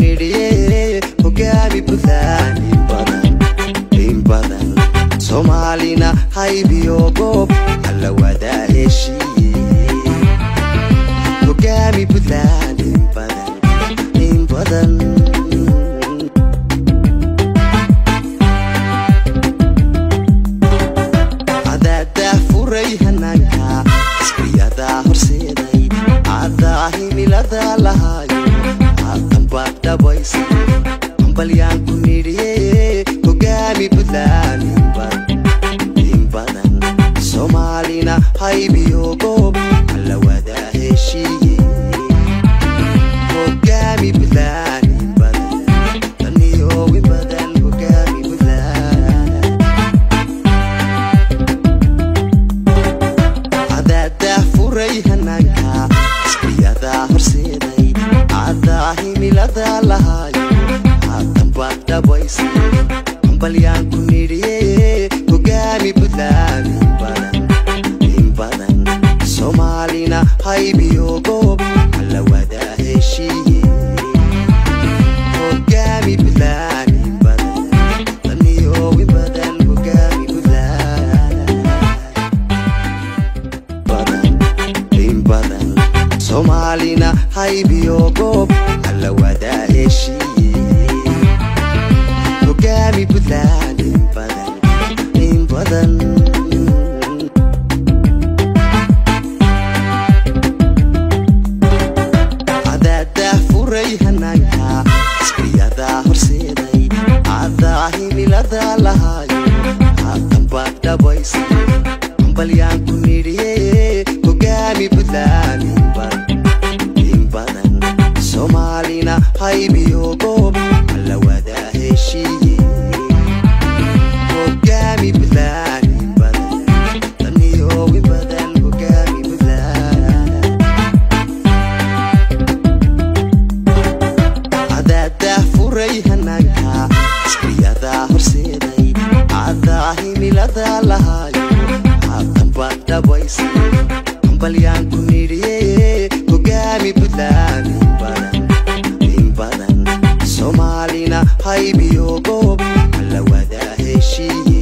nidhiye hogaami buntland in badan in badan soomaalina haybiyo goob alla wadaa heshiiye hogaami buntland in badan in badan cadaadaa furay hanaanka isbiyadaa horseeday cadaa himilada lahaayo hadanbaad dhabaysa hambalyaan ku nidhiye hogaami buntland in badan in badan soomaalina haybiyo goob alla wadaa heshiiye hogaami buntland in badan daniyo in badan hogaami buntland cadaadaa furay hanaanka isbiyadaa horseeday cadaa himilada lahaayo hadanbaad dhabaysa hambalyaan ku nidhiye hogaami buntland in badan in badan soomaalina haybiyo goob alla wadaa heshiiye hogaami buntland in badan daniyo in badan hogaami buntland badan in badan soomaalina haybiyo goob alla wadaa heshiiye hogaami buntland in badan in badan cadaadaa furay hanaanka isbiyadaa horseeday cadaa himilada lahaayo hadanbaad dhabaysa hambalyaan ku nidhiye hogaami buntland in badan in badan soomaalina haybiyo goob alla wadaa heshiiye hogaami buntland in badan daniyo in badan hogaami buntland cadaadaa furay hanaanka isbiyadaa horseeday cadaa himilada lahaayo hadanbaad dhabaysa hambalyaan ku nidhiye hogaami buntland in badan in badan soomaalina haybiyo goob alla wadaa heshiiye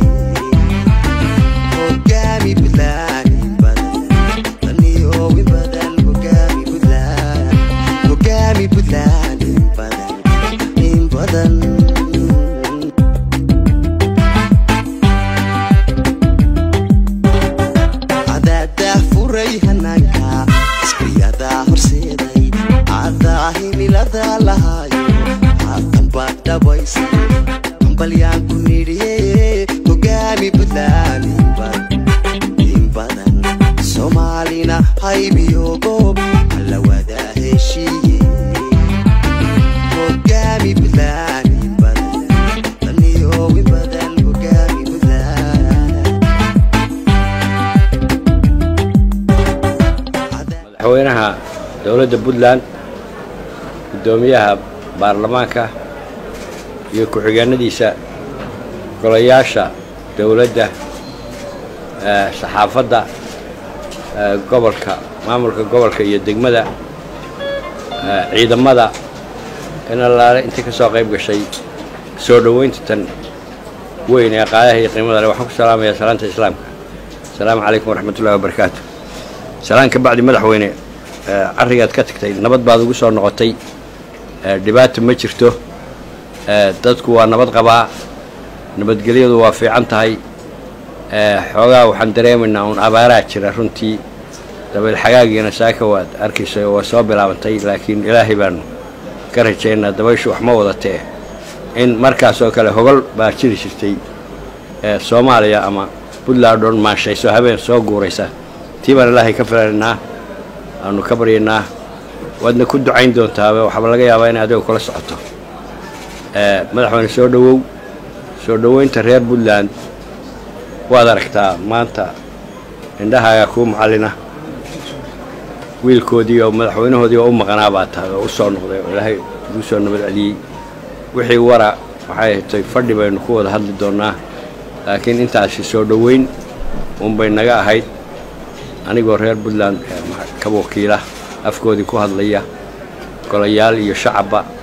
hogaami buntland in badan daniyo in badan hogaami buntland hogaami buntland in badan in badan cadaadaa furay hanaanka isbiyadaa horseeday cadaa himilada lahaayo hadanbaad dhabaysa hambalyaan ku nidhiye hogaami buntland in badan in badan soomaalina haybiyo goob alla wadaa heshiiye hogaami buntland in badan daniyo in badan hogaami buntland madaxweynaha dowladda puntland guddoomiyaha baarlamaanka iyo ku-xigeenadiisa golayaasha dowladda eh, saxaafadda eh, gobolka maamulka gobolka iyo degmada eh, ciidamada in allaale intii ka soo qayb gashay soo dhoweynta tan weyn ee qaadaha iyo qiimada leh waxaan ku salaamayaa salaanta islaamka asalaamu calaykum waraxmatullahi wabarakaatu salaan ka bacdi madaxweyne eh, carrigaad ka tagtay nabad baad ugu soo noqotay eh, dhibaata ma jirto eh, dadku waa nabad qabaa nabadgelyadu waa fiican tahay eh, xoogaa waxaan dareemaynaa uun abaaraa jira runtii dabeel xagaagiina saaka waad arkaysa waa soo bilaabantay laakiin ilaahay baanu ka rajaynaa dabayshu wax ma wadatee in markaas oo kale hogol baa jiri jirtay eh, soomaaliya ama puntland oon maashayso habeen soo guuraysa tii baan ilaahay ka filanaynaa aanu ka baryaynaa waadna ku ducayn doontaa waxaaba laga yaabaa inay adiga kula socoto Eh, madaxweyne soo dhowow soo dhoweynta reer puntland waad aragtaa maanta indhahaaga kuu macallina wiilkoodii oo madaxweynahoodii oo u maqanaa baa tahay oo u soo noqday oo ilaahay ugu soo nabad celiyey wixii wara waxay hatay fadhi baynu ku wada hadli doonnaa laakiin intaasi soo dhoweyn unbay naga ahayd anigoo reer puntland eh, ma- ka wakiila afkoodii ku hadlaya golayaal iyo shacabba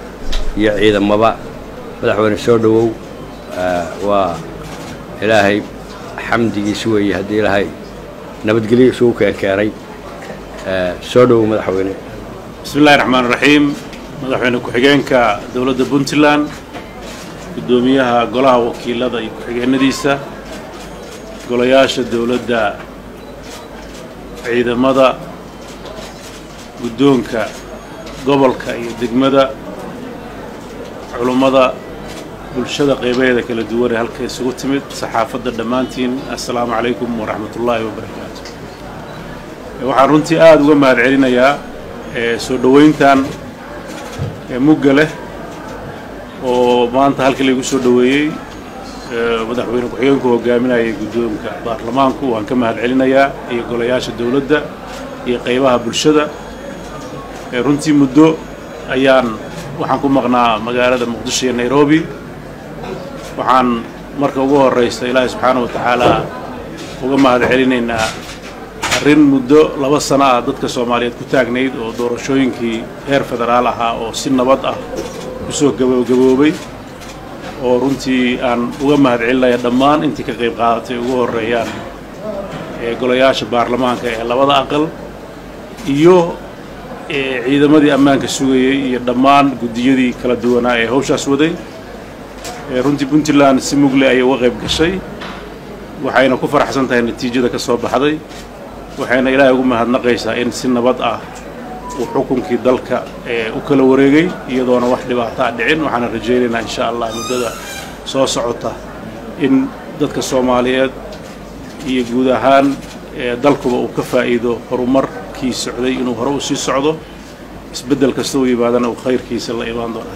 iyo ciidamaba madaxweyne soo dhowow waa ilaahay xamdigiisi weeye haddii ilaahay nabadgelyo isugu keenkeenay soo dhowow madaxweyne bismi illahi raxmaan raxiim madaxweyne ku-xigeenka dowladda puntland guddoomiyaha golaha wakiilada iyo ku-xigeenadiisa golayaasha dowladda ciidamada guddoonka gobolka iyo degmada culummada bulshada qeybaheeda kala duwan ee halka isugu timid saxaafadda dhammaantiin assalaamu calaykum waraxmat ullaahi wabarakaatu waxaan runtii aada uga mahad celinayaa soo dhoweyntan mugga leh oo maanta halkii laygu soo dhoweeyey madaxweyne ku-xigeenku hogaaminayay guddoonka baarlamaanku waan ka mahad celinayaa iyo golayaasha dowladda iyo qeybaha bulshada runtii muddo ayaan waxaan ku maqnaa magaalada muqdisho iyo nairobi waxaan marka ugu horraysa ilaahay subxaana wa tacaala uga mahad celinaynaa arrin muddo laba sano ah dadka soomaaliyeed ku taagnayd oo doorashooyinkii heer federaal ahaa oo si nabad ah kusoo gabagaboobay oo runtii aan uga mahad celinaya dhammaan intii ka qayb qaadatay ugu horreeyaan ee golayaasha baarlamaanka ee labada aqal iyo ciidamadii ammaanka sugayey iyo dhammaan guddiyadii kala duwanaa ee hawshaas waday runtii puntland si mugle ayay uga qayb gashay waxayna ku faraxsan tahay natiijada ka soo baxday waxayna ilaahay ugu mahadnaqaysaa in si nabad ah uu xukunkii dalka u kala wareegay iyadoona wax dhibaato a dhicin waxaana rajaynaynaa insha allah muddada soo socota in dadka soomaaliyeed iyo guud ahaan dalkuba uu ka faa'iido horumarkii socday inuu hore u sii socdo isbeddel kasta u yimaadana uu khayrkiisa la imaan doono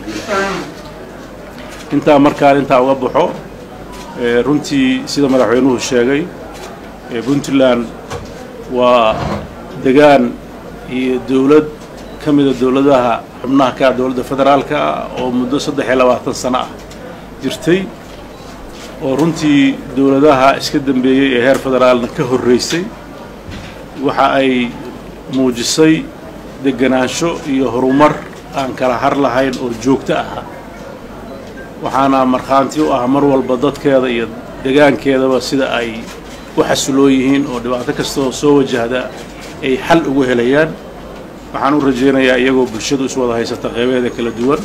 intaa markaan intaa uga baxo runtii sida madaxweynuhu sheegay puntland waa degaan iyo dowlad ka mida dowladaha xubnaha ka ah dowladda federaalka ah oo muddo saddex iyo labaatan sano ah jirtay oo runtii dowladaha iska dambeeyey ee heer federaalna ka horraysay waxa ay muujisay deganaansho iyo horumar aan kala har lahayn oo joogto ahaa waxaana markhaanti u ah mar walba dadkeeda iyo degaankeedaba sida ay u xasiloo yihiin oo dhibaato kastoo soo wajahda ay xal ugu helayaan waxaan u rajaynayaa iyagoo bulshadu is wada haysata qeybaheeda kala duwan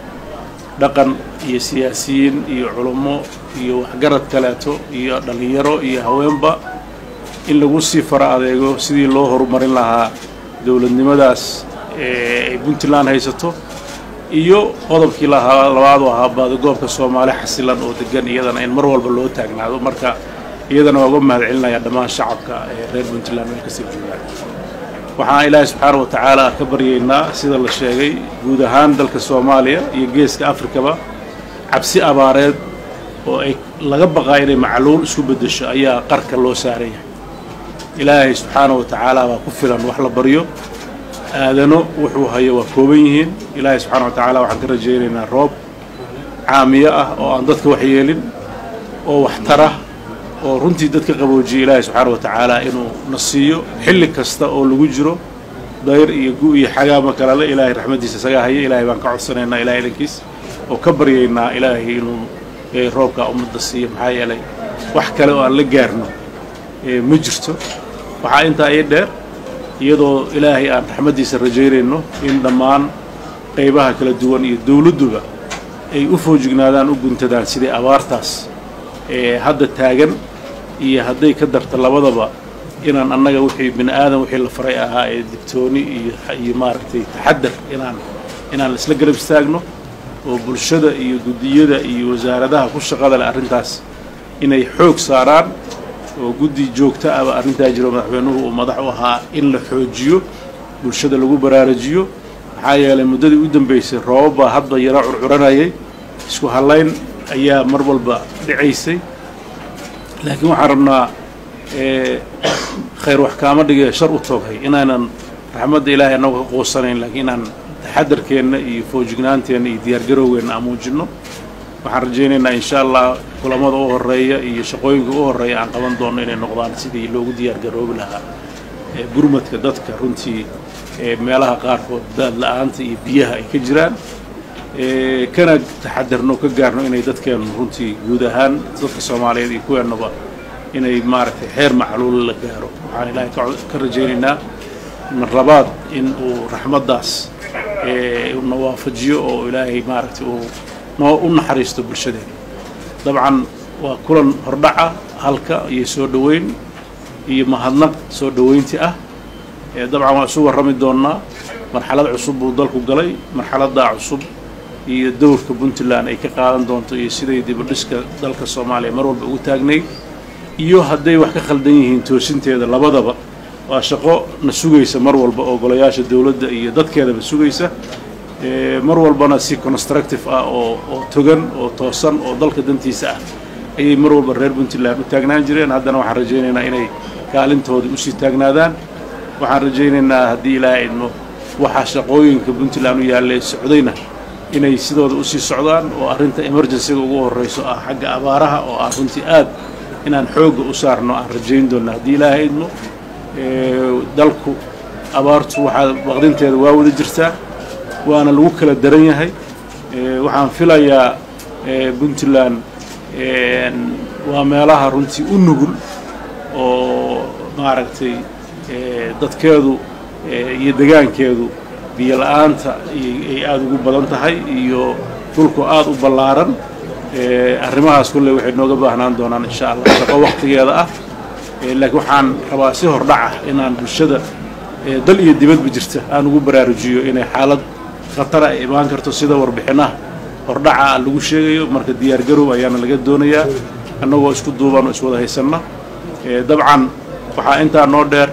dhaqan iyo siyaasiyiin iyo culummo iyo waxgarad kaleeto iyo dhallinyaro iyo haweenba in lagu sii fara adeego sidii loo horumarin lahaa dowladnimadaas ee ay puntland haysato iyo qodobkii lahaa labaad oo ahaa baadagoobka soomaali xasilan oo degan iyadana in mar walba loo taagnaado marka iyadana waa uga mahad celinayaa dhammaan shacabka ee reer puntland meel kasii joogaan waxaan ilaahay subxaana wa tacaala ka baryaynaa sida la sheegay guud ahaan dalka soomaaliya iyo geeska afrikaba cabsi abaareed oo ay laga baqaa inay macluul isku beddesho ayaa qarka loo saaran yahay ilaahay subxaana wa tacaala baa ku filan wax la baryo aadano wuxuu hayo waa kooban yihiin ilaahay subxaana wa tacaala waxaan ka rajaynaynaa roob caamiyo ah oo aan dadka waxyeelin oo waxtara oo runtii dadka qaboojiyay ilaahay subxaana wa tacaala inuu na siiyo xilli kasta oo lagu jiro dayr iyo gu iyo xagaama kalale ilaahay raxmaddiisa isagaa haya ilaahay baan ka codsanaynaa ilahay idankiis oo ka baryaynaa ilaahay inuu roobkaa ummadda siiyo maxaa yeelay wax kale oo aan la gaarno ma jirto waxaa intaa ii dheer iyadoo ilaahay aan raxmaddiisa rajaynayno in dhammaan qaybaha kala duwan iyo dowladduba ay u foojignaadaan u guntadaan sidii abaartaas ee hadda taagan iyo hadday ka darto labadaba inaan annaga wixii bini aadan wixii la faray ahaa ee digtooni iyo iyo maaragtay taxadar inaan inaan isla garab istaagno oo bulshada iyo guddiyada iyo wasaaradaha ku shaqada leh arrintaas inay xoog saaraan oo guddi joogto ahba arrintaa jiro madaxweynuhu uu madax u ahaa in la xoojiyo bulshada lagu baraarujiyo maxaa yeelay muddadii u dambaysay roobab baa hadba yaro curcuranayay isku hallayn ayaa mar walba dhicaysay laakiin waxaan rabnaa khayr wax kaama dhigee shar u tooghay inaanan raxmadda ilaahay annagu ka quusanayn laakiin inaan taxadarkeenna iyo foojignaanteenna iyo diyaargarowgeenna aan muujinno waxaan rajaynaynaa insha allah kulamada u horeeya iyo shaqooyinka u horeeya aan qaban doonno inay noqdaan sidii loogu diyaargaroobi lahaa gurmadka dadka runtii meelaha qaarkood daad la-aanta iyo biyaha ay ka jiraan kana taxadarno ka gaarno inay dadkeennu runtii guud ahaan dadka soomaaliyeed iyo kuweennaba inay maaragtay xeer macluul la gaaro waxaan ilaahay ka rajaynaynaa mar labaad in uu raxmaddaas na waafajiyo oo ilaahay maaragtay uu noo u naxariisto bulshadeena dabcan waa kulan hordhaca halka iyo soo dhoweyn iyo mahadnaq soo dhoweynti ah dabcan waan isu warrami doonnaa marxalad cusub buu dalku galay marxaladdaa cusub iyo dowrka puntland ay ka qaadan doonto iyo siday dibadhiska dalka soomaaliya mar walba ugu taagnayd iyo hadday wax ka khaldan yihiin toosinteeda labadaba waa shaqo na sugaysa mar walba oo golayaasha dowladda iyo dadkeedaba sugaysa mar walbana si constructive ah oo oo togan oo toosan oo dalka dantiisa ah ayay mar walba reer puntland u taagnaan jireen haddana waxaan rajaynaynaa inay kaalintoodii usii taagnaadaan waxaan rajaynaynaa haddii ilaahay idmo waxaa shaqooyinka puntland u yaallee socdayna inay sidooda usii socdaan oo arrinta emergencyga ugu horrayso ah xagga abaaraha oo ah runtii aad inaan xoogga u saarno aan rajayn doonna haddii ilaahay idmo dalku abaartu waxaa baqdinteeda waa wada jirtaa waana lagu kala daran yahay waxaan filayaa puntland waa meelaha runtii u nugul oo maaragtay dadkeedu iyo degaankeedu biyo la-aanta ay aada ugu badan tahay iyo dhulku aada u ballaaran arrimahaas kulley waxay nooga baahnaan doonaan insha allah shaqo waktigeeda ah laakiin waxaan rabaa si hordhaca inaan bulshada dal iyo dibadba jirta aan ugu baraarujiyo inay xaalad khatara ay imaan karto sida warbixinaha hordhaca lagu sheegayo marka diyaargarow ayaana laga doonayaa annagoo isku duuban oo iswada haysanna dabcan waxaa intaa noo dheer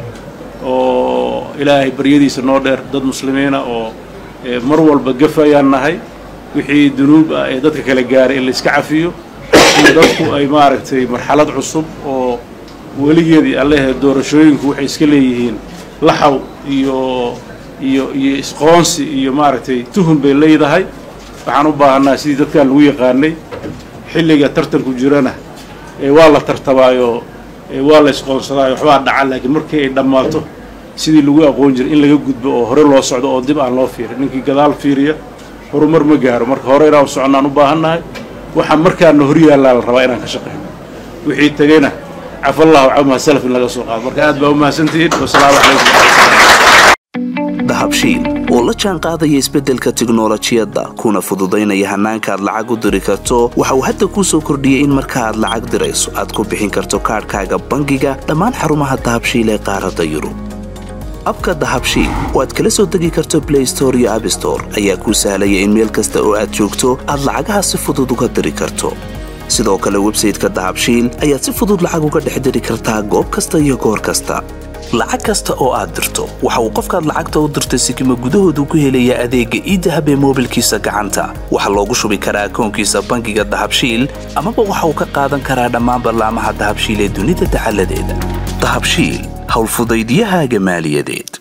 oo ilaahay baryadiisa noo dheer dad muslimiina oo mar walba gafayaan nahay wixii dunuub ah ee dadka kala gaaray in la iska cafiyo in dadku ay maaragtay marxalad cusub oo weligeedii allehe doorashooyinku waxay iska leeyihiin laxaw iyo iyo iyo isqoonsi iyo maaragtay tuhun bay leedahay waxaan u baahannaha sidii dadkan lagu yaqaanay xilliga tartanku jirana waa la tartamaayo waa la isqoonsadaayo waxbaa dhaca laakiin markii ay dhammaato sidii lagu aqoon jiray in laga gudbo oo hore loo socdo oo dib aan loo fiirin ninkii gadaal fiiriya horumar ma gaaro marka hore inaan u soconnaan u baahannahay waxaa markaana hor yaallaa la rabaa inaan ka shaqeyno wixii tegeyna cafallahu camaa salaf in laga soo qaado marka aad baa u mahadsantihiin wasalaamu calaykum dahabshiil oo la jaan qaadaya isbeddelka tiknolojiyadda kuna fududaynaya hannaanka aad lacag u diri karto waxa uu hadda kuu soo kordhiyey in marka aad lacag dirayso aad ku bixin karto kaadhkaaga bangiga dhammaan xarumaha dahabshiil ee qaaradda yurub abka dahabshiil oo aad kala soo degi karto blay store iyo abstore ayaa kuu sahlaya in meel kasta oo aad joogto aad lacagaha si fudud uga diri karto sidoo kale websayteka dahabshiil ayaad si fudud lacag uga dhex diri kartaa goob kasta iyo goor kasta lacag kasta oo aad dirto waxa uu qofkaad lacagta u dirtay sikima gudahoodu ku helayaa adeegga iidahab ee moobilkiisa gacanta waxaa loogu shubi karaa akoonkiisa bangiga dahabshiil amaba waxa uu ka qaadan karaa dhammaan ballaamaha dahabshiil ee dunida dacaladeeda dahabshiil howlfudaydyahaaga maaliyadeed